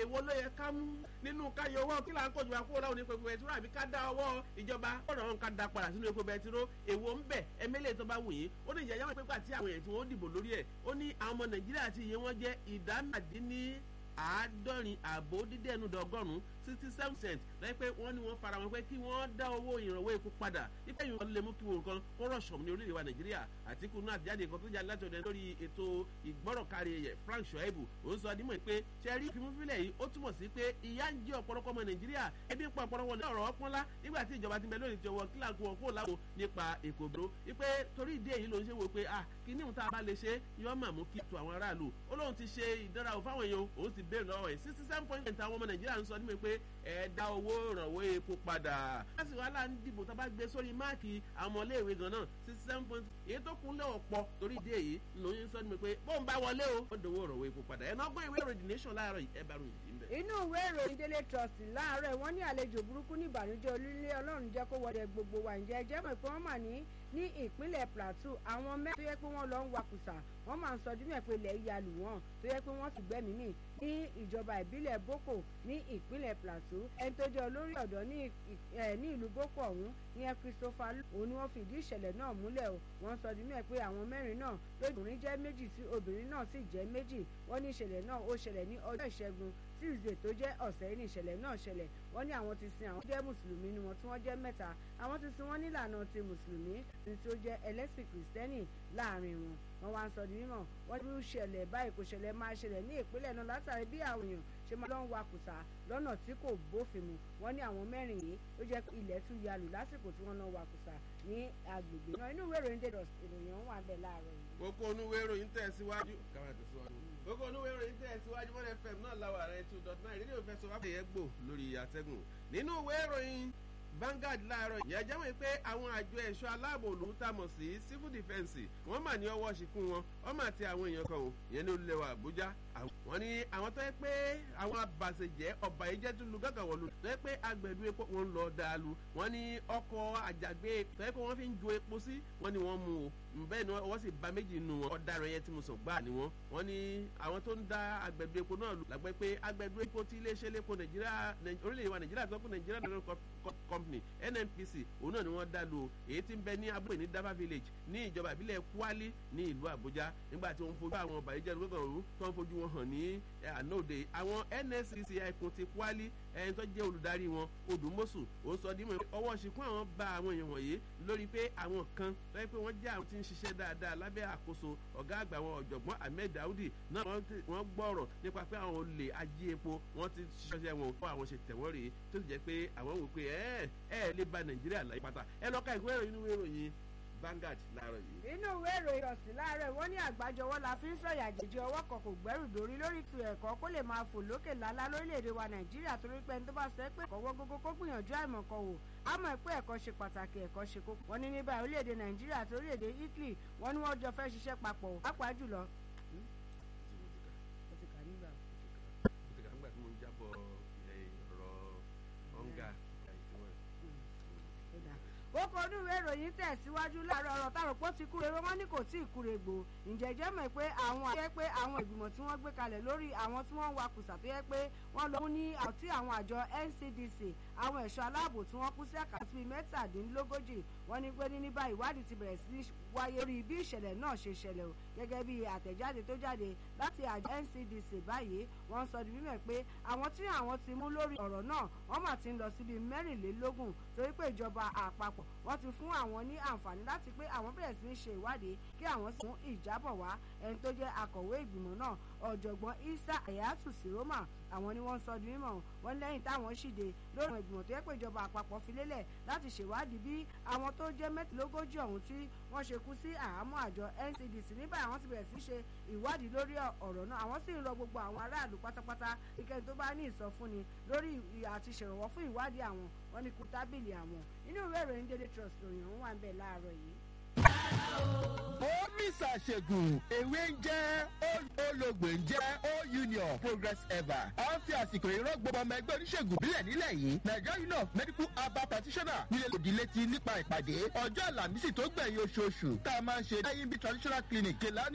èwo ló yẹ ká mú nínú káyọ owó kí là ń kojú àkúrò láwọn onípe bẹtiró àbí ká dá ọwọ́ ìjọba ọ̀nà wọn ká da padà sínú epo bẹtiró èwo ń bẹ̀ ẹmẹ́lẹ̀ tó bá wù yín ó ní ìjẹ́jẹ́ wọn pé pàtí àwọn èèyàn tí wọ́n dìbò lórí ẹ̀ ó ní àwọn ọmọ nàìjíríà ti iye wọn jẹ́ ìdá màdínní àádọ́rin àbò dídẹ́nu dọ́gọ́rùn-ún sixty seven cent lẹ́yìn pé wọ́n ní wọ́n fara wọn pé kí wọ́n dá owó ìrànwọ́ epo padà nípa ìyẹn wọn lè mú kí wọn nǹkan kó rọ̀ṣọ̀ ní orílẹ̀-èdè wa nàìjíríà àtìkù náà àtijáde nǹkan tó jáde láti ọ̀dẹ lórí ètò ìgbọ́rọ̀kárí ẹ̀yẹ frank shoaibu ó ń sọ dímọ̀ pé sẹ́rí fimúfilẹ̀ yìí ó túmọ̀ sí pé ìyá ń jẹ́ ọ̀pọ̀lọpọ̀ ọmọ nàìjíríà ebi ń pa ọ̀pọ̀lọpọ̀ ní ọ̀rọ̀ ọpọ́nlá nígbà tí ìjọba ti bẹ lórí ti ọwọ́ kílàkù wọn kó láwo nípa èkó bro wípé torí ìdí èyí ló ń ṣe wò pé ah kí ní ìta bá lè ṣe yọ mà mú kí tu àwọn aráàlú ó lóun ti ṣe ìdánrawò fáwọn èèyàn òun ti béèrè lọ́wọ́ ẹ̀ sixty seven point eight àwọn ọmọ nàìjíríà ń sọ nímọ̀ pé ẹ dá owó ìrànwọ́ epo padà. láti wàhálà ń dìbò tá a bá gbé sórí máàkì àwọn ọmọléèwé gan náà sixty seven point èyí tó kún lẹ́wọ̀ pọ̀ torí ìdí èyí lóyún sọ nímọ̀ pé bóun bá wọlé o ó dòwó ìrànwọ́ epo padà ẹ̀ náà gbọ́ ìwé ìròyìn nation láàárọ̀ yìí ẹ bá ròyìn yìí ń bẹ̀. inú ìwé ìròyìn délé trust láàárọ̀ wọ́n ní àlejò burúkú ní ìbànújẹ́ olúlé ọlọ́run jẹ́ kó wọlé gbogbo wa ǹjẹ́ ẹjẹ́ mọ̀ pé wọ́n mà ní ní ìpínlẹ̀ plateau àwọn mẹ́rin tó yẹ pé wọ́n lọ ń wakùsà wọ́n máa ń sọ dímẹ̀ pé ilẹ̀ ya lù wọ́n tó yẹ pé wọ́n sì gbẹ́mìí mì ní ìjọba ìbílẹ̀ boko ní ìpínlẹ̀ plateau ẹni tó jẹ́ olórí ọ̀dọ́ ní ìlú boko ọ̀hún ìyẹn christopher òun ni wọ́n fìdí ìṣẹ̀lẹ̀ náà múlẹ̀ o wọ́n sọ dímẹ̀ pé àwọn mẹ́rin náà lóbìnrin jẹ́ méjì tí obìnrin náà sì jẹ́ méjì wọ́n ní ìṣẹ̀lẹ̀ náà ó ṣẹlẹ̀ ní ọjọ́ ìṣẹ́gun tuesday tó jẹ́ ọ̀sẹ̀ ní ìṣẹ̀lẹ̀ náà ṣẹlẹ̀ wọ́n ní àwọn ti sin àwọn jẹ́ mùsùlùmí ni wọ́n tí wọ́n jẹ́ mẹ́ta àwọn ti sin wọ́n nílànà ti mùsùlùmí ní tí ó jẹ́ ẹlẹ́sìn kìrìsìtẹ́nì láàrin wọn wọ́n wá ń sọ di mímọ̀ wọ́n ní ṣẹlẹ̀ báyìí kò ṣẹlẹ̀ máa ṣẹlẹ̀ ní ìpínlẹ̀ náà látàrí bí àwọn èèyàn ṣe máa lọ́n wa kùsà lọ́nà tí kò bófin mu wọ́n ní àwọn mẹ́rin yìí ó jẹ́ ilẹ̀ tún ya lù lásìkò tí wọ́n lọ́n wa kùsà ní agbègbè náà inú ìwé ìròyìn dèdò ìròyìn wà bẹ́ẹ̀ láàárọ̀ yìí. kókó onúwé ìròyìn tẹ̀ síwájú káwọn àti síwájú gbogbo onúwé ìròyìn tẹ̀ síwájú mọ́lẹ̀ fm náà láwọ̀ ààrẹ two dot nine rédíò fẹ́ sọ wáfẹ́ yẹn gbò lórí àtẹ́gùn nínú ìwé ìròyìn Vanguard láàárọ̀ ìyá jẹ́ wọ́n pé àwọn àjọ ẹ̀ṣọ́ aláàbò òlù tá a mọ̀ sí civil defence wọ́n mà ní ọwọ́ ṣìkún wọn wọ́n mà ti àwọn èèyàn kan o ìyẹn ní olùlẹ̀ wa Àbújá wọ́n ní àwọn tó yẹ pé àwọn abàṣẹjẹ́ ọba yìí jẹ́ tún lu gàgà wọ̀lú tó yẹ pé agbẹ̀dú epo wọn ń lọ dáalu wọ́n ní ọkọ̀ àjàgbé tó yẹ pé wọ́n fi ń ju epo sí wọ́n ní wọ́n mú o bẹ́ẹ̀ ni wọ́n sì ba méjì nù wọn ọ̀daràn yẹn tí mo sọ gbà ní wọn wọ́n ní àwọn tó ń da agbẹ̀dú epo náà lù lágbẹ́ pé agbẹ̀dú epo tí iléeṣẹ́ lépo Nàìjíríà orílẹ̀-èdè wa Nàìjíríà tó kún Nàìjíríà National Company NNPC òun náà ni wọ́n dá lu èyí tí ń bẹ ní abúlé ní Daba Village ní ìjọba ìbílẹ̀ Kwali ní ìlú Àbújá nígbà tí wọ́n fojú àwọn ọba ìjẹ́ ìlú gbọ̀ngàn tó ń fojú wọn hàn ní ànóde àwọn NSCC ẹkùn ti Kwali ẹni tó jẹ́ olùdarí wọn Odùmọ̀sù ó sọ dímọ̀ ọwọ́ ṣìkún àwọn bá àwọn èèyàn wọ̀nyí lórí pé àwọn kan tó yẹ pé wọ́n jẹ́ àwọn tí ń ṣiṣẹ́ dáadáa lábẹ́ àkóso ọ̀gá àgbà wọn ọ̀jọ̀gbọ́n Ahmed Daudi náà wọ́n gbọ́rọ̀ nípa pé àwọn olè ají epo wọ́n ti ṣiṣẹ́ wọn fún àwọn ṣe tẹ̀wọ́n rèé tó sì jẹ́ pé àwọn wò pé ẹ ẹ lè ba Nàìjíríà láyé pátá ẹ lọ́ka ìwé ìròyìn inú ìròyìn Vanguard láàárọ̀ yìí. inú ìwé ìròyìn ọ̀sìn láàárọ̀ wọ́n ní àgbájọwọ́ la fi ń sọ̀yà jèjì ọwọ́ kan kò gbẹ́rù dórí lórí tu ẹ̀kọ́ kó lè máa fò lókè lálá lórílẹ̀‐èdè wa nàìjíríà torí pé ẹni tó bá sọ pé ẹ̀kọ́ wọ́n gógó kó gbìyànjú àìmọ̀kan wò á mọ̀ pé ẹ̀kọ́ ṣe pàtàkì ẹ̀kọ́ ṣe kókó. wọ́n ní ní báyìí orílẹ̀‐èdè nàìjíríà àti orílẹ̀‐èdè italy wọ́n ní wọ́n jọ fẹ́ ṣiṣẹ́ papọ̀ pàápàá jùlọ. kókó onúwé ìròyìn tẹ̀síwájú láàárọ̀ ọ̀rọ̀ táwọn pọ̀ ti kúre wọ́n ní kò tí ì kúre gbò ǹjẹ́ jẹ́ mọ̀ pé àwọn àti pé àwọn ìgbìmọ̀ tí wọ́n gbé kalẹ̀ lórí àwọn tí wọ́n ń wakùsà tó yẹ pé wọ́n lọ mú ní àti àwọn àjọ NCDC àwọn ẹ̀ṣọ́ aláàbò tí wọ́n kú sí àkàtúntì mẹ́tàdínlógójì wọ́n ní pé ní báyìí ìwádìí ti bẹ̀rẹ̀ sí wáyé lórí bí ìṣẹ̀lẹ̀ náà ṣe ṣẹlẹ̀ o gẹ́gẹ́ bí àtẹ̀jáde tó jáde láti àjọ NCDC báyìí wọ́n sọ di mímọ̀ pé àwọn tí àwọn ti mú lórí ọ̀rọ̀ náà wọ́n mà ti ń lọ síbi mẹ́rìnlélógún torí pé ìjọba àpapọ̀ wọ́n ti fún àwọn ní àǹfààní láti pé àwọn bẹ̀rẹ̀ sí í ṣe ìwádìí kí àwọn sì mú ìjábọ̀ wá ẹni tó jẹ́ akọ̀wé ìgbìmọ̀ náà ọ̀jọ̀gbọ́n Isa Ayatu Siroma àwọn ni wọ́n sọ di mímọ̀ wọ́n lẹ́yìn táwọn ṣìde lórí àwọn ìgbìmọ̀ tó yẹ pé ìjọba àpapọ̀ fi lélẹ̀ láti ṣèwádìí bí àwọn tó jẹ́ mẹ́tìlélógójì ọ̀hún tí wọ́n ṣe kú sí àhámọ́ àjọ NCDC níbẹ̀ àwọn ti bẹ̀rẹ̀ sí ṣe ìwádìí lórí ọ̀rọ̀ náà àwọn sì ń rọ gbogbo àwọn aráàlú pátápátá ìkẹyìn tó bá ní ìsọfúnni lórí àti ṣèrànwọ́ fún ìwádìí àwọn wọn ni kú tábìlì àwọn inú ìwé ìròyìn Daily Trust ròyìn ọ̀hún wà ń bẹ̀ láàárọ̀ yìí ó mísà ṣègùn ewé ń jẹ́ olóògbé ń jẹ́ o union progress ever a ń fi àsìkò ìrọ́ gbogbo ọmọ ẹgbẹ́ oníṣègùn bílẹ̀ nílẹ̀ yìí Nigeria union of medical herbal practitioner nílẹ̀ lòdì létí nípa ìpàdé ọjọ́ àlàmísì tó gbẹ̀yìn oṣooṣù tá a máa ń ṣe lẹ́yìn bí traditional clinic kìlá